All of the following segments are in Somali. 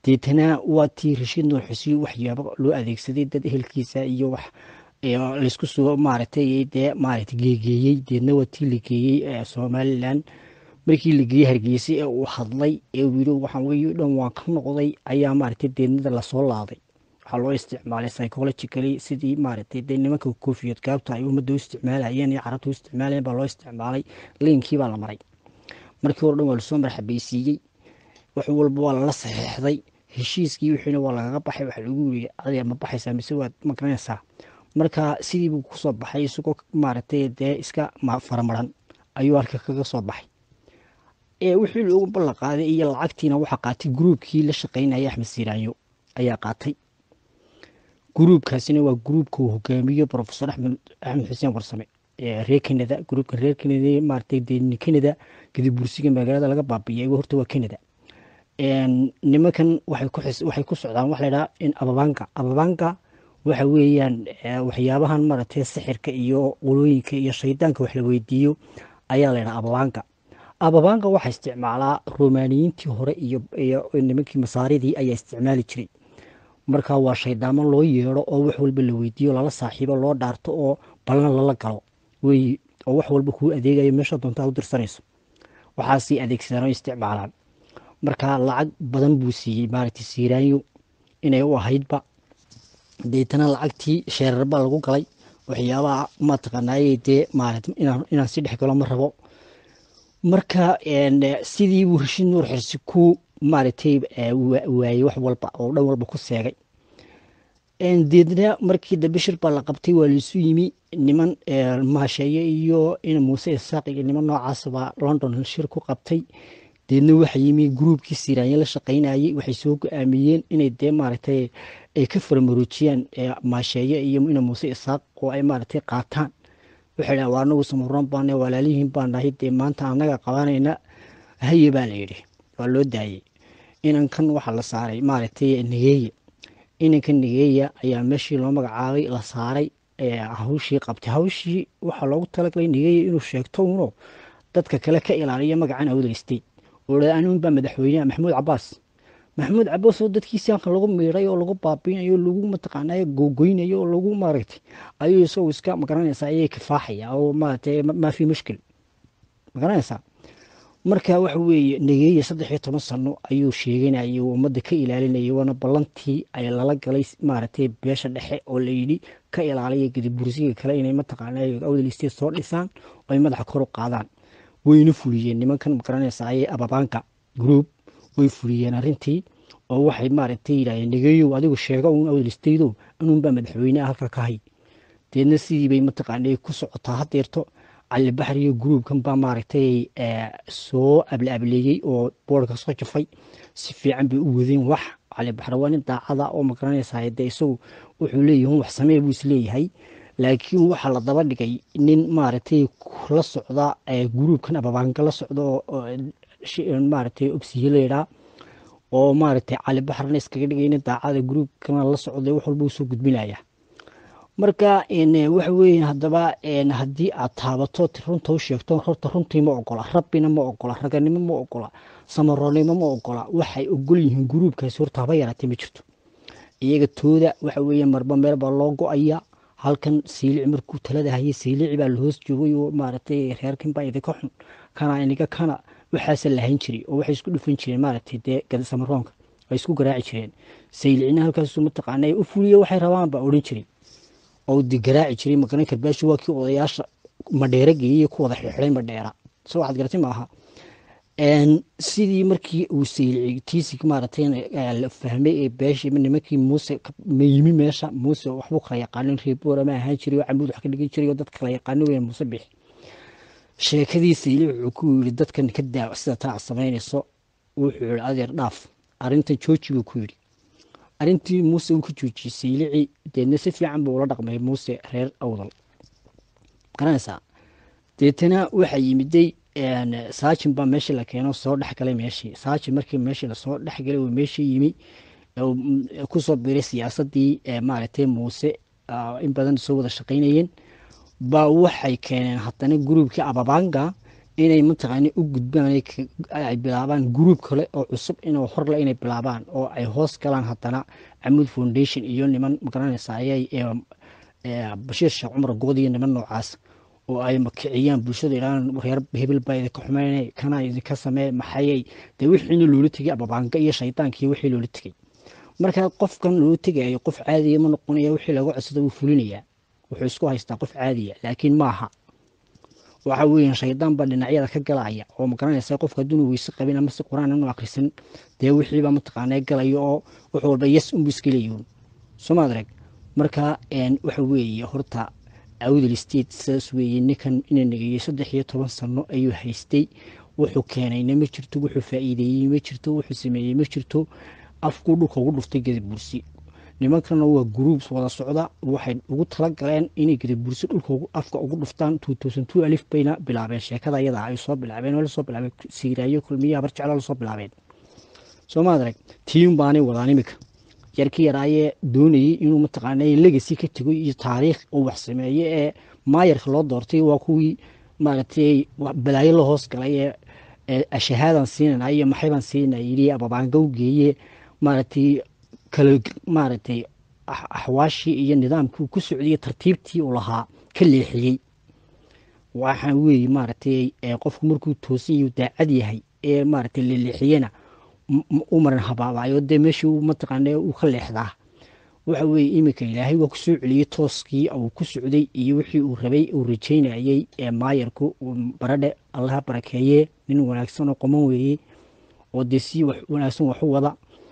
deetana waa tii rashiid nuur xuseen waxyaabo loo adeegsaday dad ehelkiisa iyo wax laysku soo maaragtay dee maaragtay geegeeyey deedna waa tii la geeyey somalilan markii la geeyey hargeysa ee uu hadlay ee uu yidhi waxaan weeye dhan waan ka noqday ayaa maaragtay deednada lasoo laaday waxaa loo isticmaalay psychologically sidii maaragtay dee nimanka koofiyad gaabta ay ummadda u isticmaalayeen iyo carabta u isticmaalayeen baa loo isticmaalay liinkii baa la maray markii hore dhan waa lasoo marxabeysiiyey wax walba waa lala saxeexday heshiiskii wixiina waa lagaga baxay waxa lagu yiri adiga ma baxaysaa mise waad ma garanaysaa marka sidii buu kusoo baxay isagoo maaragtay dee iska faramaran ayuu halka kaga soo baxay ee wixii loogu ballan qaaday iyo lacagtiina waxaa qaatay gruubkii la shaqaynaya axmed siiraanyo ayaa qaatay gruubkaasina waa gruubka uu hogaamiyo profesor axmed axmed xuseen warsame reer canada gruubka reer canada maaragtay dee canada kadib bursiga magaalada laga baabiiyay horta waa canada nimankan waxay ku waxay ku socdaan waxa la yidhaha in ababanka ababanka waxa weeyaan waxyaabahan maaragtay sixirka iyo qolooyinka iyo shaydaanka wax la weydiiyo ayaa la yidhaha ababanka ababanka waxaa isticmaalaa romaaniyiintii hore iyo iyo nimankii masaaridii ayaa isticmaali jiray marka waa shaydaamo loo yeedho oo wax walba la weydiiyo lala saaxiibo loo dhaarto oo ballan lala galo wey oo wax walba kuu adeegayo meesha doontaa u dirsanayso waxaasii adeegsadaan oo isticmaalaan marka lacag badan buu siiyey maaragtay siiraanyo inay u ahaydba deetana lacagtii sheerar baa lagu galay waxyaabaha mataqaanaaye dee maarata inaan inaan si dhex galo ma rabo marka sidii buu rashiid nuur xirsi ku maaragtay waayey wax walba oo dhan walba ku seegay deedna markii dambe shir baa la qabtay waa laisu yimi niman maasheeye iyo in muuse isaaq iyo niman noocaas baa london shir ku qabtay deedna waxa yimi gruubkii siraanye la shaqaynayey waxay soo go-aamiyeen inay dee maaragtay ay ka faramaroojiyaan maasheeye iyo ina muuse isaaq oo ay maaragtay qaataan waxay dhahan waa anagu samuran baane walaalihiin baan nahay dee maanta annaga qabanayna haye baa la yidhi waa loo daayey inankan waxaa la saaray maaragtay nigeeye inanka nigeeya ayaa meeshii loo magacaabay la saaray hawshii qabtay hawshii waxaa loogu talagalay nigeeya inuu sheegto uno dadka kale ka ilaaliya magacan awdaystay oo anuun baa madaxweyneha maxamuud cabaas maxamuud cabaas oo dadkiisi halkan lagu miiray oo lagu baabiinayo lagu mataqaanay googoynayo oo lagu maaragtay ayuu isagoo iska magaranaysaa ayay kifaaxaya oo maaragtay maa fi mushkil magaranaysaa marka waxa weeye nageeye saddex iyo toban sano ayuu sheeganayay uu ummadda ka ilaalinayay waana ballantii ay lala galay maaragtay beesha dhexe oo layidhi ka ilaaliya gedi bursiga kale inay mataqaanay awdal state soo dhisaan oo ay madaxa kor u qaadaan wayna fuliyeen nimankan magaranaysa ayay ababaanka group way fuliyeen arrintii oo waxay maaragtay yidhahdeen nageeyow adigu sheego uun awdal stateow anuunbaa madaxweyneha halka ka hay deedna sidii bay mataqaanay ku socotaa hadeerto cali baxar iyo gruubkan baa maaragtay soo ablaableeyey oo boorka soo jafay si fiican bay u wadeen wax cali baxar waa nin daacada oo magaranaysaa dee isagu wuxuu leeyahay wax samee buu isleeyahay laakiin waxaa la daba dhigay nin maaragtay la socda gruubkan ababaanka la socda oo maaragtay obsiye layidhaa oo maaragtay cali baxarna iskaga dhigay nin daacada gruubkana la socday wax walba uu soo gudbinaya marka waxa weeye haddaba haddii aad taabato runta u sheegto horta runtii ma ogola rabbina ma ogola raganimo ma ogola samaroonimo ma ogola waxay ogol yihiin gruubkaasi horta haba yaraatee ma jirto iyaga tooda waxa weeye marba meel baa loo go-aya halkan saylici markuu talada hayay saylici baa la hoos joogay oo maaragtay reerkan baa idinka xun kana iniga kana waxaasa lahayn jiray oo waxay isku dhufan jireen maaragtay dee gadasamaroonka ay isku garaaci jireen saylicina halkaasu mataqaana u fuliya waxay rabaan baa odhan jiray oo di garaaci jiray maqaran karbaashi waa kii odayaasha madheera geeyey ku wada xirxiday madheera soo waxaad garatay maaha sidii markii uu saylici tiisig maaragtay la fahmay ee beeshii nimankii muuse yimi meesha muuse waxbuu kala yaqaanin reeboora ma ahaan jiray oo camuud wax ka dhigan jiray oo dad kala yaqaano weyn muuse bixi sheekadii saylici wuxuu ku yidhi dadkan ka daa sida taa samaynayso wuxuu yidhi adeer dhaaf arrintan jooji buu ku yidhi arrintii muuse uu ka joojiyey saylici deedna si fiican buu ula dhaqmay muuse reer awdal garanaysaa deetana waxaa yimiday saajin baa meeshii la keeno soo dhexgalay meeshii saajin markii meeshii lasoo dhexgalay uu meeshii yimi kusoo biray siyaasadii maaragtay muuse in badan soo wada shaqaynayeen baa waxay keeneen haddana gruubkii ababanga inay mataqaana u gudbaan ay bilaabaan gruub kale oo cusub inuu horle inay bilaabaan oo ay hoos galaan haddana camud foundation iyo niman magaranaysa ayay bashiir sheekh cumar good iyo niman noocaas oo ay makiciyaan bulshada ilaa reer hebel baa idinka xumeynay kana idinka samee maxayay dee wixiina loola tegay ababaanga iyo shaydaanka iyo wixii loola tegay marka qofkan loola tegayo qof caadiya ma noqonaya wixii lagu codsada wuu fulinayaa wuxuu isku haystaa qof caadiya laakiin maaha waxa weeyaan shaydaan baa dhinacyada ka galaya oo magaranaysa qofka hadduunu weyse qabin ama si qur-aan inu akhrisan dee wixiiba mataqaanaa galaya oo wax walba yes unbu iska leeyihin somaad arag marka waxa weeye horta awdal state sidaas weeye ninkan ina negeeyey saddex iyo toban sano ayuu haystay wuxuu keenayna ma jirto wuxuu faa'iideeyey ma jirto wuxuu sameeyey ma jirto afkuu dhulka ugu dhuftay gadabursi nimankana waa gruubs wada socda waxay ugu tala galeen inay gadabursi dhulka afka ugu dhuftaan alif bayna bilaabeen sheekada iyada ay soo bilaabeen oo lasoo bilaabeen siiraayo kulmiye habar jeclo lasoo bilaabeen soomaad arag tiim baanay wadaan imika yarkii yaraayee doonayey inuu mataqaana legasi ka tego iyo taariikh uu wax sameeye ee maayarka loo doortay waa kuwii maaragtay balaayo la hoos galay ee shahaadan siinana iyo maxaybaan siinana yidhi ababaanga u geeye maaragtay kala maaragtay axwaashii iyo nidaamkii ku socdiyey tartiibtii uu lahaa ka leexiyey waxa weeye maaragtay qofku markuu toosan yahu daacad yahay ee maaragtay la leexiyena u maran habaabayo dee meeshii mataqaana uu ka leexdaa waxa weeye iminka ilaahay waa ku soo celiyey tooskii uu ku socday iyo wixii uu rabay uu rajaynayey ee maayarku baradhe allaha barakeeye nin wanaagsan oo qoman weeye oo dee si wax wanaagsan wax u wada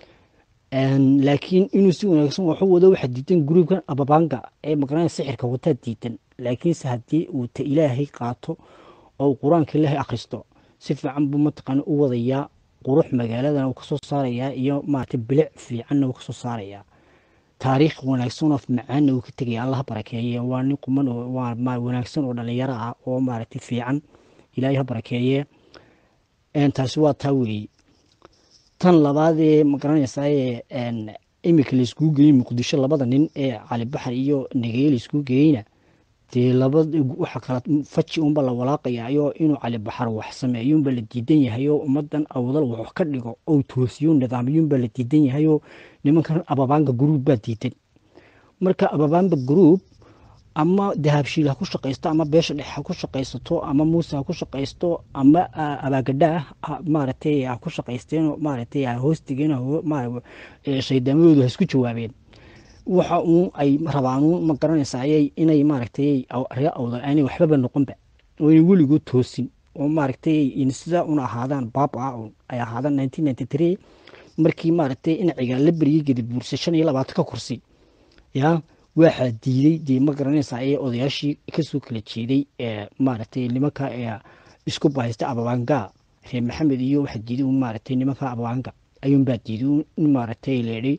laakiin inuu si wanaagsan wax u wado waxaa diidan gruubkan ababaanga ee maqnaa sixirka wataa diidan laakiinse haddii uu ta ilaahay qaato oo qur-aanka ilaahay akhristo si fiican buu mataqaana u wadayaa qurux magaaladana uu kasoo saarayaa iyo maarata bilic fiicanna uu kasoo saarayaa taariikh wanaagsan oo macaanna uu ka tegaya allaha barakeeye waa nin quman oo waa wanaagsan oo dhalinyaro ah oo maaragtay fiican ilaahay ha barakeeye taasi waa taa weeye tan labaadee magaranaysaye imika laiskugu geeyey muqdisho labada nin ee cali baxar iyo negeye laiskugu geeyeyna dee laba waxa kala faji unba la walaaqayayo inuu cali baxar wax sameeyuunba la diidan yahayo ummadan awdal wax ka dhigo ou toosiyo nidaamyuunba la diidan yahayo nimankan ababaanga gruub baa diidan marka ababaanga gruub ama dahabshiil ha ku shaqaysto ama beesha dhex ha ku shaqaysato ama muuse ha ku shaqaysto ama abaagadha maaragtay ha ku shaqaysteen maaragtay ha hoostigeen shaydaamadoodu ha isku jawaabeen waxa uun ay rabaan uun ma garanaysa ayay inay maaragtay ree awdal aanay waxbaba noqonba oo inay weligood toosin oo maaragtay sida un ahaadaan baab ah un ay ahaadaan nineteen ninety three markii maaragtay inaciga la beriyey gadabuursa shan iyo labaatan ka kursi yaa waxaa diiday dee ma garanaysa ayay odayaashii kasoo kala jeeday ee maaragtay nimanka ee isku bahaysta ababaanga reer maxamed iyo waxaa diiday un maaragtay nimanka ababaanga ayuunbaa diiday in maaragtay leedhay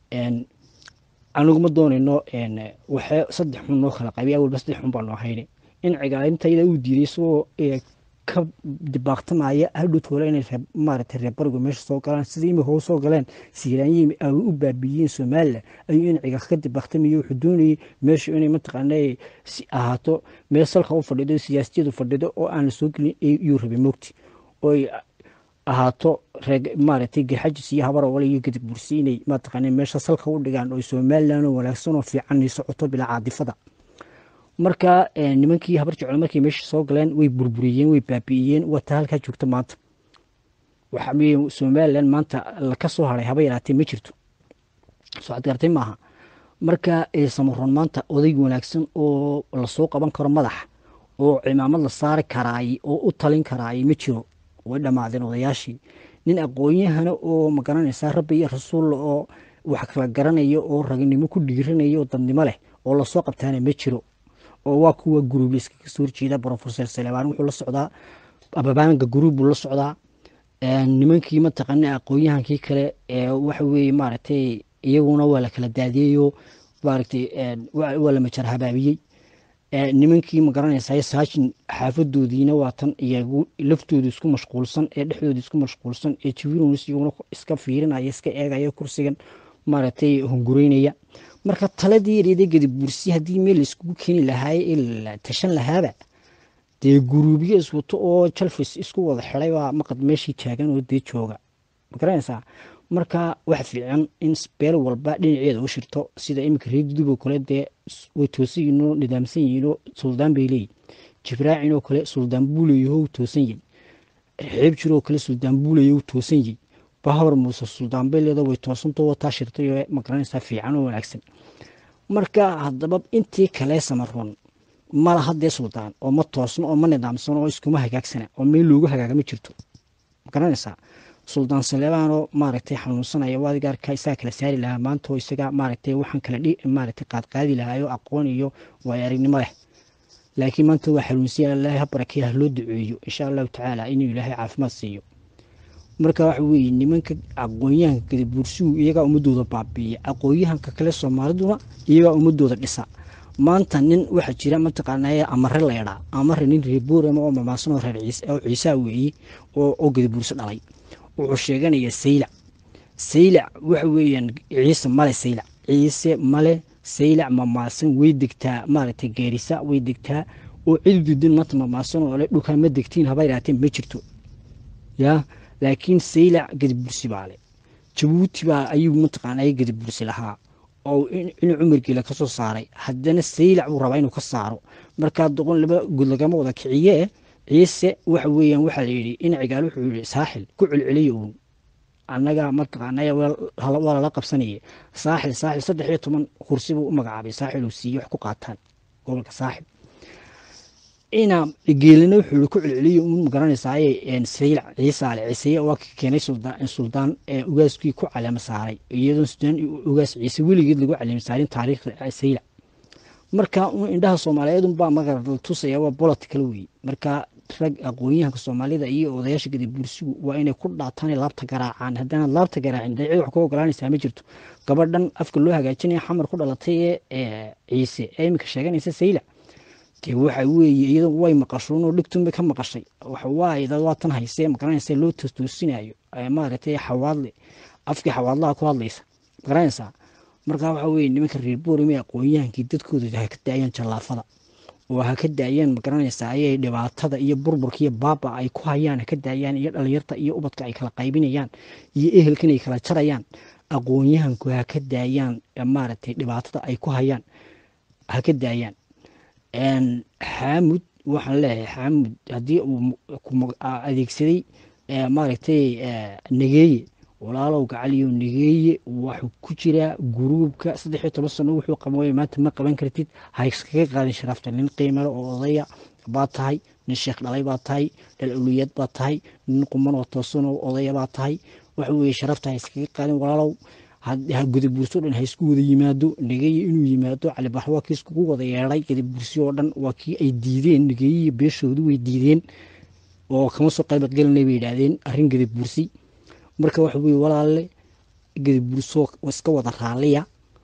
aniguma doonayno waxee saddex xun noo kala qabay awalba saddex xun baa noo hayne in cigaalintayda uu diiday isagoo ka dibaaqtamaya hadhowtoola inay maaragtay reer barigu meesha soo galaan sida imika u soo galeen siiraanyihii ay u baabiyeen somalilan ayuu in cigaal ka dibaaqtamayo wuxuu doonayay meeshu inay mataqaana si ahaato meel salka u fadhido siyaasiyadu fadhido oo aan la soo gelin iyuu rabay mogti oo ahaato reeg maaragtay garxajis iyo habar ole iyo gadib bursi inay mataqaana meesha salka u dhigaan oo somalilan oo wanaagsan oo fiican socoto bilaa caadifada marka nimankii habar jeclo markay meesha soo galeen way burburiyeen way baabi'iyeen wata halkaa joogta maanta waxa weye somalilan maanta laka soo haray haba yaraatee ma jirto socod gartay maaha marka samaroon maanta odayg wanaagsan oo lasoo qaban karo madax oo cimaamad la saari karaay oo u talin karaay ma jiro way dhammaadeen odayaashii nin aqoon-yahana oo magaranaysaa rabbi iyo rasuulla oo wax kala garanaya oo ragnimo ku dhiiranaya oo dadnimo leh oo lasoo qabtaana ma jiro oo waa kuwa guruub iskaga soo horjeeda brofesor salebaan wuxuu la socdaa ababaanga guruub buu la socdaa nimankii mataqaana aqoon-yahankii kale waxa weeye maaragtay iyaguna waa la kala daadiyeyo maaragtay waa la majar habaabiyey nimankii magaranaysaa saajin xaafadoodiina waa tan iyagu laftooda isku mashquulsan ee dhexdooda isku mashquulsan ee jiwironis iyaguna iska fiirinaya iska eegaya kursigan maaragtay hungureynaya marka taladii yareeda gadib bursi haddii meel laiskugu keeni lahaaye ee la tashan lahaaba dee guruubyo iswato oo jalfis isku wada xiday baa maqad meeshii taagan oo dee jooga magaranaysaa marka waxa fiican in beel walba dhinaceeda u shirto sida iminka reer dudub oo kale dee way toosan yihiin oo nidaamsan yihiin oo suldaan bay leeyihin jibraacin oo kale suldaan buuleyaho toosan yihin xeeb jir oo kale suldaan buuleyaho toosan yihin bahawar muuse suldaan bay leedo way toosantoo wataa shirtay oo magaranaysaa fiican oo wanaagsan marka haddaba intii kale samaroon mala haddee suldaan oo ma toosno oo ma nidaamsano oo iskuma hagaagsana oo meel loogu hagaaga ma jirto magaranaysaa suldaan saleebaanoo maaragtay xanuunsanaya waadigaarka isaga kala saari lahaa maanta oo isaga maaragtay waxaan kala dhi maaragtay qaadqaadi lahaayoo aqoon iyo waayo aragnimo leh laakiin maanta waa xanuunsiya ilaahay ha barakeeya ha loo duceeyo insha allahu tacaala inuu ilaahay caafimaad siiyo marka waxa weeye nimanka aqoonyahanka gadabuursigu iyagaa ummadooda baabiiya aqoonyahanka kale soomaaliduna iyagaa ummadooda dhisa maanta nin waxaa jira mataqaanaa amare leedhaa amare nin reer boorama oo mamaasan oo reer ciise oo ciisaa weeye oo oo gadabuurso dhalay wuxuu sheeganayaa saylac saylac waxa weeyaan ciise male saylac ciise male saylac mamaasan way degtaa maaragtay geerisa way degtaa oo cidududin maanta mamaasan oo le dhulkaa ma degtiin haba yidhaateen ma jirto yaa laakiin saylac gadabursi baa le jabuuti baa ayuu mataqaanaa gadabursi lahaa oo inuu cumargiila ka soo saaray haddana saylac buu rabaa inuu ka saaro markaa doqon laba gud lagama wada kiciyee ciise waxa weeyaan waxaa la yidhi in cigaal wuxuu yidhi saaxil ku celceliya uun annaga mataqaanaya waa lala qabsanaya saaxil saaxil saddex iyo toban kursi buu u magacaabay saaxil uu siiye wax ku qaataan gobolka saaxil ina geelina wuxuu yidhi ku celceliya uun magaranaysaay saylac ciisaale ciiseye waa keenay suldaan ugaaskii ku caleema saaray iyadoo suldaan ugaas ciise weligeed lagu caleema saarin taariikhda saylac marka indhaha soomaaliyeed unbaa magara la tusaya waa political wey marka rag aqoonyahanka soomaalida iyo odayaasha gadabuursigu waa inay ku dhaataan laabta garaacaan haddaanaad laabta garaacin dee cid wax ku ogolaanaysaa ma jirto gabadhan afka loo hagaajinaya xamar ku dhalatay ee ciise ee iminka sheeganaysa saylac dee waxa weeye iyado way maqashoon oo dhigtunbay ka maqashay waxawaaye dad waa tan haysee magaranaysa loo toostoosinayo maaragtay xawaadle afkii xawaadlaha ku hadlaysa magaranaysaa marka waxa weye nimanka reer boorame aqoonyahankii dadkooda ha ka daayaan jallaafada oo ha ka daayaan magaranaysaa ayay dhibaatada iyo burburka iyo baaba ay ku hayaan ha ka daayaan iyo dhalinyarta iyo ubadka ay kala qaybinayaan iyo ehelkan ay kala jarayaan aqoonyahanku ha ka daayaan maaragtay dhibaatada ay ku hayaan ha ka daayaan xaamud waxaan leeyahay xaamud haddii uu adeegsaday maaragtay nageeye walaalow gacaliyo nageeye waxuu ku jiraa guruubka saddex iyo toban sano wuxuu qaban maanta ma qaban kartid ha iskaga qaadin sharafta nin qiimale oo odaya baa tahay nin sheekh dhalay baa tahay dhal awliyaad baa tahay nin quman oo toosan oo odaya baa tahay waxa weeye sharafta ha iskaga qaadin walaalow gadabuurso dhan ha isku wada yimaado nageeye inuu yimaado calibax waa kii iskugu wada yeedhay gadabuursi oo dhan waa kii ay diideen nageeye beeshoodu way diideen oo kama soo qaybadgelinay bay yidhaahdeen arrin gadabuursi marka waxa weye walaalle gadabuurso iska wada raaliya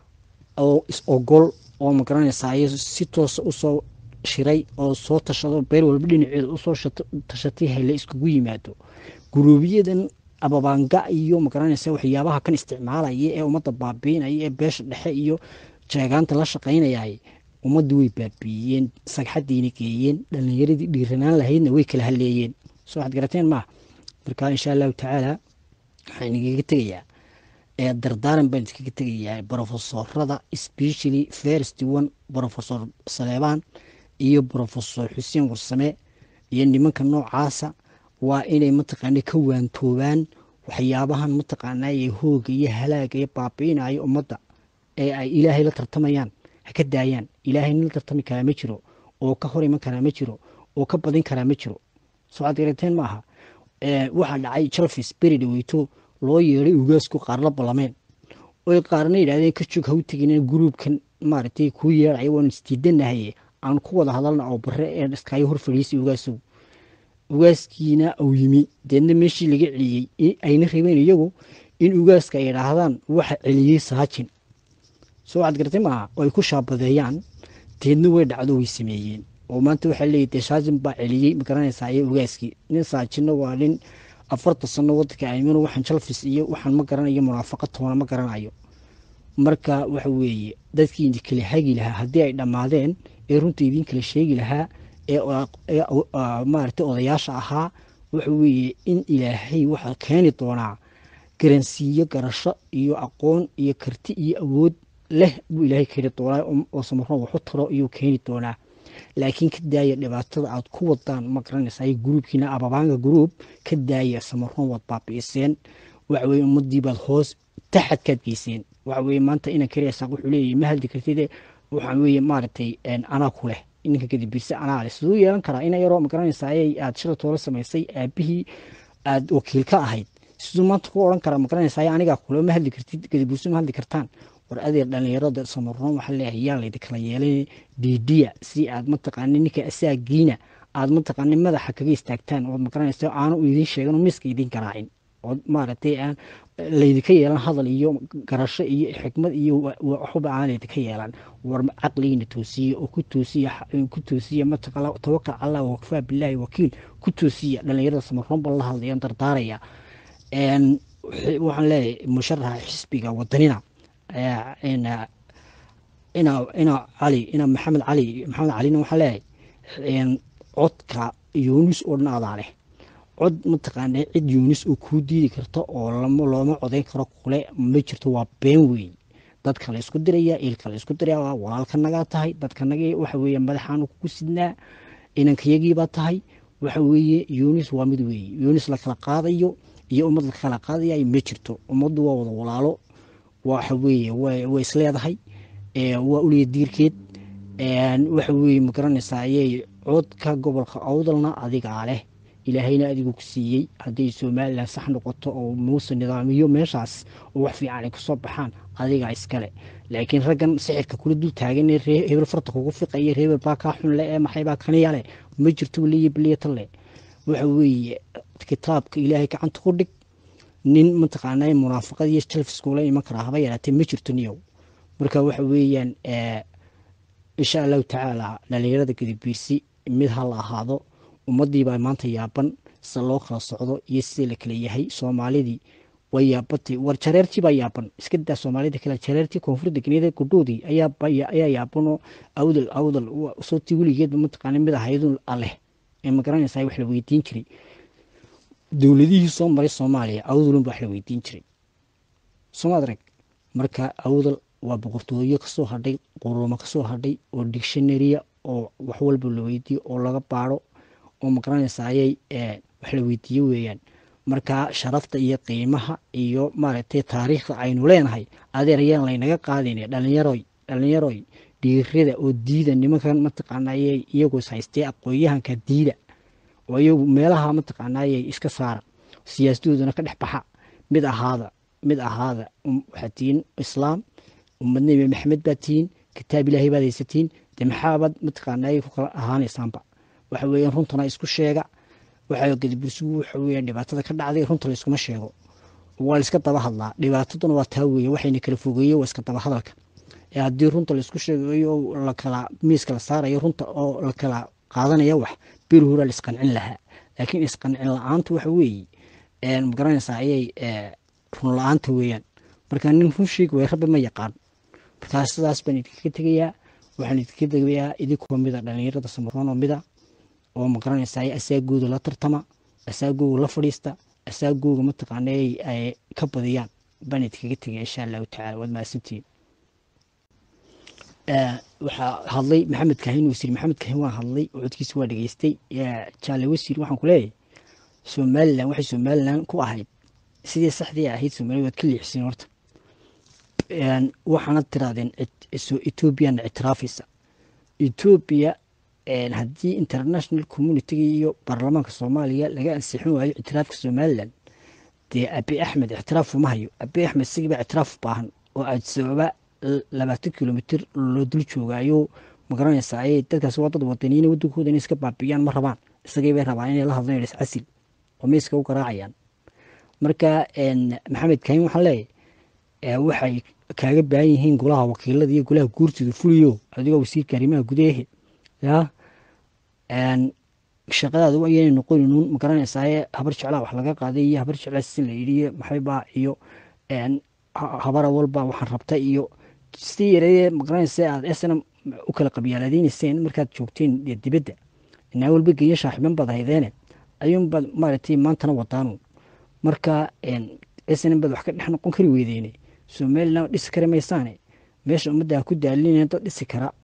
oo is ogol oo magaranaysaa si toosa usoo shiray oo soo tashado beel walba dhinaceeda usoo tashatay hayle iskugu yimaado guruubiyadan ababaanga iyo magaranaysa waxyaabaha kan isticmaalaya ee ummadda baabiinaya ee beesha dhexe iyo jeegaanta la shaqaynayay ummadda way baabiiyeen sagxadiina geeyeen dhalinyaradii dhiiranaan lahaydna way kala haleeyeen soo waxaad garateen maaha marka insha allahu tacaala waxaan igaga tegayaa ee dardaaran baan iskaga tegayaa brofesorada specially first one brofesor saleebaan iyo brofesor xuseen warsame iyo nimanka noocaasa waa inay mataqaana ka waantoobaan waxyaabahan mataqaanaa ee hooga iyo halaaga iyo baabiinayo ummadda ee ay ilaahay la tartamayaan ha ka daayaan ilaahay nin la tartami karaa ma jiro oo ka hor iman karaa ma jiro oo ka badin karaa ma jiro soo aad garateen ma aha waxaa dhacay jalfis beri dhaweyto loo yeeday ugaasku qaar la ballameen oy qaarna yidhahdeen ka joog ha u tegin gruubkan maaragtay kuu yeedhaya waan isdiidanahaye aan ku wada hadalna oo bare ee iskaayo hor fadhiisay ugaasow ugaaskiina uu yimi deedna meeshii laga celiyey ayna rabeen iyagu in ugaaska ay idhaahdaan waxa celiyey saajin soo waxaad garatay maaha oo ay ku shaabadeeyaan deedna way dhacdo way sameeyeen oo maanta waxaa leeyahy dee saajin baa celiyey magaranaysaa iyo ugaaskii nin saajinna waa nin afartan sano wadanka aymino waxaan jalfis iyo waxaan ma garanayo munaafaqa toona ma garanayo marka waxa weeye dadkii idin kala hagi lahaa haddii ay dhammaadeen ee runta idin kala sheegi lahaa ee maaragtay odayaasha ahaa waxa weeye in ilaahay waxaa keeni doonaa garansiiyo garasho iyo aqoon iyo karti iyo awood leh buu ilaahay keeni doonaa oo samaroon waxu taro iyuu keeni doonaa laakiin ka daaya dhibaatada aad ku wadaan ma garanaysaa gruubkiina ababaanga gruub ka daaya samaroon waad baabi'iseen waxa weye ummadii baad hoos taxadkaad geyseen waxa weye maanta inan kariyasaaq wuxuu leeyahay ma hadli kartide waxaa weye maaragtay anaa ku leh ninka kadib birse anaa leh siduu yeelan karaa ina yaroo ma garanaysaa ayay aad shila toola samaysay aabihii aad wakiil ka ahayd siduu maanta ku odhan karaa ma garanaysaa anigaa kule ma hadli kartid kadib birse ma hadli kartaan war adeer dhalinyarada samaroon waxaa leeyahay yaa laydi kala yeelay diidiya si aad mataqaani ninka asaagiina aad mataqaani madaxa kaga istaagtaan ood magaranaysa aanu idin sheegan miiska idin garaacin ood maaragtay aan laydinka yeelan hadal iyo garasho iyo xikmad iyo waxba aan laydinka yeelan war caqligiina toosiye oo ku toosiya ku toosiya mataqala tawakal allah wakfaa bilaahi wakiil ku toosiya dhalinyarada samaroon bal la hadlayaan dardaaraya waxaan leeyahay musharaxa xisbiga wadanina ina ina cali ina maxamed cali maxamed calina waxaa leeyahay codka yunis oo dhan adaa leh cod mataqaana cid yunis oo kuu diidi karta oo looma codayn karo kule ma jirto waa been weyn dadka la isku diraya ilka la isku diraya waa walaalka nagaa tahay dadka nagii waxa weeye madaxaanu kugu sidnaa inankayagiibaa tahay waxa weeye yunis waa mid weeye yunis la kala qaadayo iyo ummad la kala qaadaya ma jirto ummaddu waa wada walaalo waxa weeye way isleedahay waa uliya diirkeed waxa weeye ma garanaysaa ayay codka gobolka awdalna adigaa leh ilaahayna adigu ku siiyey hadday somalilan sax noqoto oo muuse nidaamiyo meeshaas oo wax fiican ay kusoo baxaan adigaa iskale laakiin raggan sixirka kula dul taagan ee hebel farta kugu fiqaya reebel baa kaa xun le ee maxay baa kaniya leh ma jirto waliya biliyata leh waxa weeye kitaabka ilaahay gacanta ku dhig nin mataqaanaa munaafaqad iyo jalfiskula iman karaa haba yaraatee ma jirto niyow marka waxa weeyaan insha allahu tacaala dhalinyarada gadibiirsi mid ha la ahaado ummadiibaa maanta yaaban sida loo kala socdo iyo sidii la kala yahay soomaalidii way yaabatay war jareertii baa yaaban iska daa soomaalida kale jareertii koonfur degneed gudhoodii ayaa yaabanoo awdal awdal sootii weligeedba mataqaana mid ahaydun aleh ee ma garanaysaa wax la weydiin jiray dowladihii soo maray soomaaliya awdalun baa wax la weydiin jiray somaad rag marka awdal waa boqortooyo kasoo hadhay quruumo kasoo hadhay oo dictionaria oo wax walba la weydiiyo oo laga baaro oo magaranaysa ayay wax la weydiiye weeyaan marka sharafta iyo qiimaha iyo maaragtay taariikhda aynu leenahay adeer ayaan laynaga qaadin dhalinyaroy dhalinyaroy dhiirada oo diida nimankan mataqaanayay iyagoo is haystee aqoon-yahanka diida oo iyagu meelaha mataqaanayay iska saara siyaasadoodana ka dhex baxa mid ahaada mid ahaada waxaad tihiin islaam ummad nebi maxamed baad tihiin kitaab ilaahay baad haysatiin de maxaabaad mataqaanayay ku kala ahaanaysaanba waxa weeyaan runtana isku sheega waxa gadibursigu waxa weeyaan dhibaatada ka dhacday runta layskuma sheego waa layska daba hadlaa dhibaataduna waa taa weeye waxayna kala fogeeye waa iska daba hadalka ee haddii runta laysku sheegayo oo lakala miiska la saarayo runta oo la kala qaadanaya wax beri horaa la isqancin lahaa laakiin isqancin la-aanta waxa weeye magaranaysaa ayay run la-aanta weeyaan marka nin run sheegi way rabbi ma yaqaan markaa sidaas baan idinkaga tegayaa waxaan idinka tegayaa idinkoo mida dhalinyarada samaroon oo mida oo magaranaysaa asaagooda la tartama asaagooga la fadhiista asaagooga mataqaana ay ka badiyaan baan idinkaga tegaya insha allahu tacala waad mahadsantihiin waxaa hadlay maxamed kahin wasiir maxamed kahin waa hadlay oo codkiisa waa dhageystay jaale wasiir waxaan ku leeyahay somalilan waxay somalilan ku ahayd sidii saxdii ahayd somaliya waad ka leexiseen horta waxaana tirahdeen ethoobiana ictiraafaysa etoobiya haddii international communitiga iyo baarlamaanka soomaaliya laga ansixin waayo ictiraafka somalilan dee abi axmed ictiraaf uma hayo abi axmed isagiiba ictiraaf baahan oo adsababa labaatan kilomitr loo dul joogaayo magaranaysaa ayay dadkaasi waa dad wadaniyiin wadankooda inay iska baabiyaan ma rabaan isagay bay rabaan inay la hadlaan iscasil oo miiska u garaacayaan marka maxamed kahin waxaan leeyahay waxay kaaga baahan yihiin golaha wakiilada iyo golaha guurtida fuliyo adigoo wasiirka arrimaha gudahe ya shaqadaadu ayaynay noqoninuun magaranaysaa habar jeclaa wax laga qaaday iyo habar jeclaa sin la yidhi maxaybaa iyo habara walba waxaan rabta iyo si yareeye magaranaysa aad esna u kala qabyaaladeynayseen markaad joogteen dibadda inaa walba geeyo shaaxiban baad haydeene ayuunbaad maaragtay maantana wadaanu marka snm baad wax ka dhex noqon kari weydeene somalilan dhisi kari maysaane meesha ummadda ha ku daalinaya dad dhisi kara